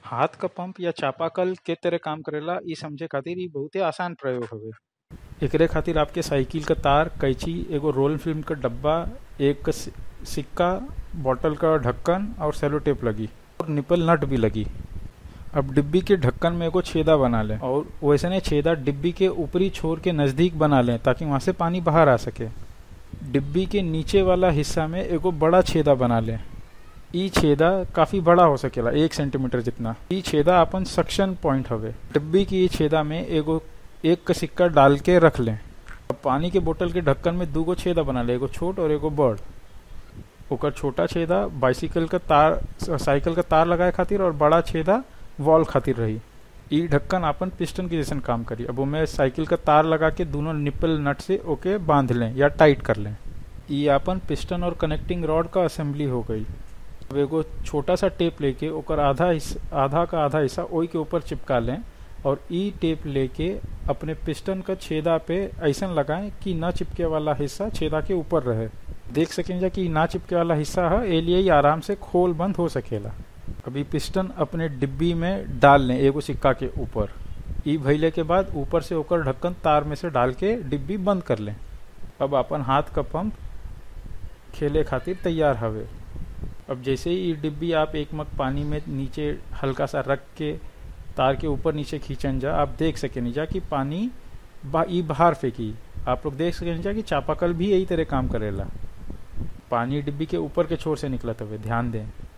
हाथ क पंप या चापाकल के तरह काम करेला इ समझे खातिर इ बहुते आसान प्रयोग हवे एकरे खातिर आपके साइकिल क तार कैंची एगो रोल फिल्म क डब्बा एक सि- सिक्का बॉटल क ढक्कन और सेलो टेप लगी और निपल नट भी लगी अब डिब्बी के ढक्कन में एगो छेदा बना लें और वैसने छेदा डिब्बी के ऊपरी छोर के नजदीक बना लें ताकि वहां से पानी बाहर आ सके डिब्बी के नीचे वाला हिस्सा में एगो बड़ा छेदा बना लें ई छेदा काफी बड़ा हो सकेला एक सेंटीमीटर जितना ई छेदा अपन सक्शन पॉइंट हवे डिब्बी की ई छेदा में एगो एक का सिक्का डाल के रख लें अब पानी के बोतल के ढक्कन में दूगो छेदा बना ले एगो छोट और एगो बड़ ओकर छोटा छेदा बाइसिकल का तार साइकिल का तार लगाए खातिर और बड़ा छेदा वॉल खातिर रही ई ढक्कन आपन पिस्टन के जैसन काम करी अब ओमे साइकिल का तार लगा के दोनों निपल नट से ओके बांध लें या टाइट कर लें ई आपन पिस्टन और कनेक्टिंग रॉड का असेंबली हो गई अब एगो छोटा सा टेप लेके ओकर आधा हिस्सा आधा का आधा हिस्सा ओई के ऊपर चिपका लें और ई टेप लेके अपने पिस्टन का छेदा पे ऐसन लगाएं कि ना चिपके वाला हिस्सा छेदा के ऊपर रहे देख सकें जा कि ना चिपके वाला हिस्सा है ए लिए ही आराम से खोल बंद हो सकेला अभी पिस्टन अपने डिब्बी में डाल लें एगो सिक्का के ऊपर ई भइले के बाद ऊपर से ओकर ढक्कन तार में से डाल के डिब्बी बंद कर लें अब अपन हाथ का पंप खेले खातिर तैयार हवे अब जैसे ही ई डिब्बी आप एक मग पानी में नीचे हल्का सा रख के तार के ऊपर नीचे खींचन जा आप देख सके जा कि पानी बा, ई बाहर फेंकी आप लोग देख सके जा कि चापाकल भी यही तरह काम करेला पानी डिब्बी के ऊपर के छोर से निकलत हवे ध्यान दें